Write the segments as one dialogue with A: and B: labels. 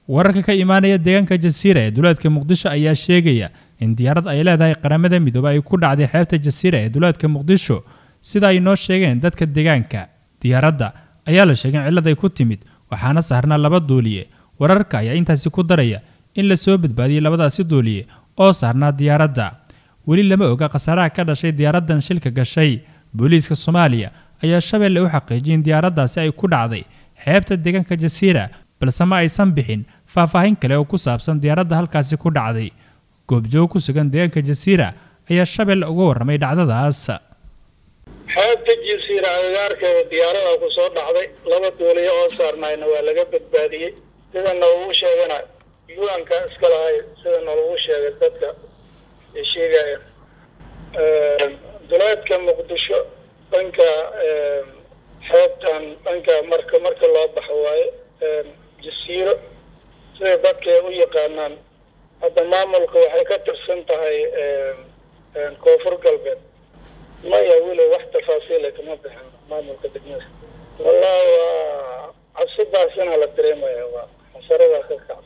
A: wararka ka imaanaya deegaanka jasiira ee duleedka muqdisho ayaa sheegaya in diyaarad ay leedahay qaramada midoobe ay ku dhacday xeebta jasiira ee duleedka muqdisho sida ay noo sheegeen dadka deegaanka diyaaradda ayaa la sheegay in cillad ay ku timid waxaana saarnaa laba duuliye wararka ayaa intaasi ku daraya in la soo badbaadiyey labadaasi duuliye oo saarnaa diyaaradda weli lama oga khasaaraha ka dhashay diyaaraddan shilka gashay booliiska soomaaliya ayaa shabeelle u xaqiijiyay in diyaaraddaasi ay ku dhacday xeebta deegaanka jasiira balse ma aysan bixin faahfaahin kale oo ku saabsan diyaaradda halkaasi ku dhacday goobjoog ku sugan deegaanka jasiira ayaa shabeelle uga warramay dhacdadaas
B: xeebta jasiira agagaarkeeda diyaarada ku soo dhacday laba duuliyo oo saarnayna waa laga badbaadiyey sida nalagu sheegana yuanka iska lahay sida nalagu sheegay dadka ay sheegayeen duleedka muqdisho dhanka xeebtan dhanka marka marka loo baxo waaye jasiiro siday dadka u yaqaanaan hadda maamulka waxay ka tirsan tahay koonfur galbeed maya weli wax tafaasiila kama bixin maamulka degmada wallahi waa cabsidaasina la dareemaya waa xasaradaa ka kacsa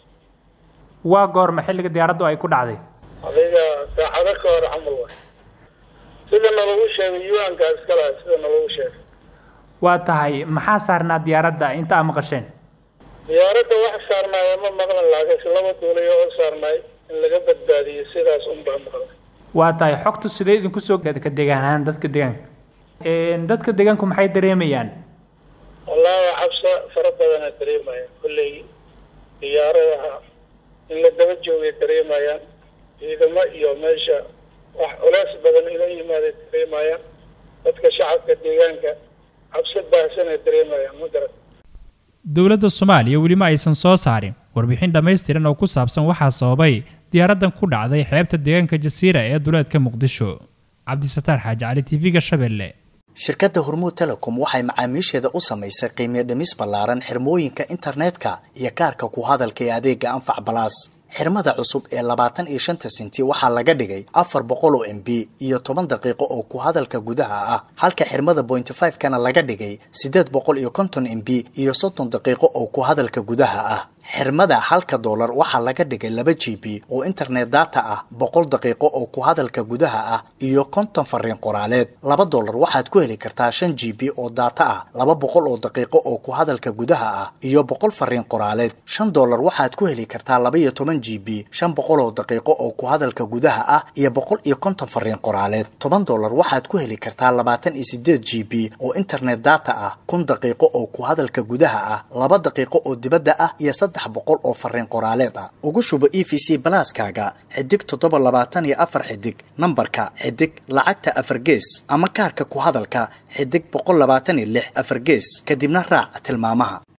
A: waa goorma xilliga diyaaraddu ay ku dhacday
B: adiga saacado ka hor camal waay sida nalagu sheegay yuanka iska laha sida nalagu sheegay
A: waa tahay maxaa saarnaa diyaaradda inta a maqasheen
B: diyaaradda wax saarnaaya ma maqlan laakiinse laba duulayo oo saarnaay in laga badbaadiyey sidaas unbaa maqlan
A: waa tahay xogtu sidee idinku soo ka degaan ahaan dadka deegaanka dadka deegaanku maxay dareemayaan
B: wallaahi cabsa fara badana dareemaya kolley diyaaradaha in la daba joogay dareemayaan ciidamo iyo meesha wax culeys badan ila yimaaday dareemayaan dadka shacabka deegaanka cabsi baahsanay dareemayaan ma garan
A: dowladda soomaaliya weli ma aysan soo saarin warbixin dhammaystiran oo ku saabsan waxaa sababay diyaaraddan ku dhacday xeebta deegaanka jasiira ee duleedka muqdisho cabdisataar xaaji cali tv-ga shabeelle
C: shirkadda hormuud telecom waxay macaamiisheeda u samaysay qiimiyo dhimis ballaaran xirmooyinka internetka iyo kaarka ku hadalka ee adeega anfac balaas xirmada cusub ee labaatan iyo shanta sinti waxaa laga dhigay afar boqol oo m b iyo toban daqiiqo oo ku hadalka gudaha ah halka xirmada pointy five kana laga dhigay siddeed boqol iyo konton m b iyo soddon daqiiqo oo ku hadalka gudaha ah xirmada halka doolar waxaa laga dhigay laba g b oo internet data ah boqol daqiiqo oo ku hadalka gudaha ah iyo konton fariin qoraaleed laba doolar waxaad ku heli kartaa shan g b oo data ah laba boqol oo daqiiqo oo ku hadalka gudaha ah iyo boqol fariin qoraaleed shan doolar waxaad ku heli kartaa laba iyo toban g b shan boqol oo daqiiqo oo ku hadalka gudaha ah iyo boqol iyo konton fariin qoraaleed toban doolar waxaad ku heli kartaa labaatan iyo sideed g b oo internet data ah kun daqiiqo oo ku hadalka gudaha ah laba daqiiqo oo dibadda ah iyo saddex boqol oo fariin qoraaleed ah ugu shubo e v c balaaskaaga xidig toddoba labaatan iyo afar xidig nambarka xidig lacagta afar gees ama kaarka ku hadalka xidig boqol labaatan iyo lix afar gees kadibna raac tilmaamaha